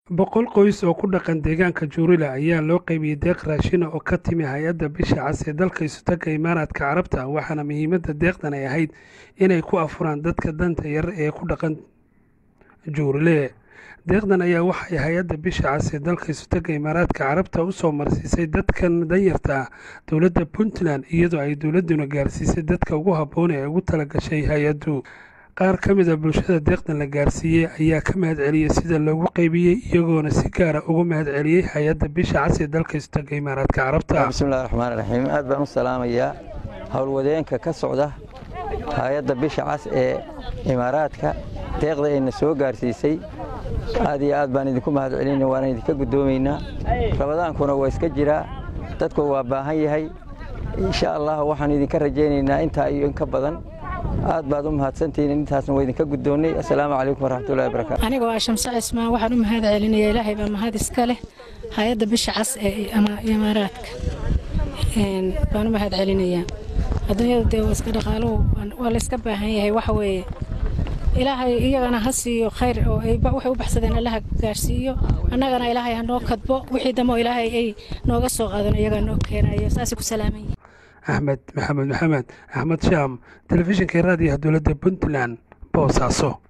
boqol qoys oo ku dhaqan deegaanka juurile ayaa loo qaybiyey deeq raashina oo ka timi hay-adda bisha cas ee dalka isutaga imaaraadka carabta waxaana muhiimadda deeqdan ay ahayd inay ku afuraan dadka danta yar ee ku dhaqan juurile deeqdan ayaa waxay hay-adda bisha cas ee dalka isutaga imaaraadka carabta u soo marsiisay dadkan danyarta ah dowladda puntland iyadoo ay dowladduna gaarsiisay dadka ugu habboon ee ugu tala gashay hay-addu qaar ka mid a bulshada deeqdan la gaarsiiyey ayaa ka mahad celiyey sida loogu qaybiyey iyagoona si gaara ugu mahad celiyey hay-adda bisha cas ee dalka istaga imaaraadka carabta bismillahi raxmaan raxiim aad baan u salaamayaa howlwadeenka ka socda hay-adda bisha cas ee imaaraadka deeqda ayna soo gaarsiisay aad iyo aad baan idinku mahad celinay waana idinka guddoomaynaa rabadaankuna waa iska jiraa dadku waa baahan yahay insha allah waxaan idinka rajaynaynaa intaa iyo in ka badan aad baad u mahadsantihiin intaasna waa idinka guddoonnay assalaamu calaykum waraxmatullahi barakaatu anigoo ah shamse cismaan waxaan u mahad celinayaa ilaahay baa mahad iska leh hay-adda bisha cas ee imaaraadka baan u mahad celinayaa adduunyada dee waa iska dhaqaaluhu waa la iska baahan yahay waxa weeye ilaahay iyagana ha siiyo khayr oo waxay u baxsadeen allaha gaarsiiyo annagana ilaahay ha noo kadbo wixii dambe oo ilaahay ay nooga soo qaadan iyagaa noo keenayo saasay ku salaaman yihin axmed maxamed maxamed axmed shaam telefishinka raadiyaha dowladda puntland boosaaso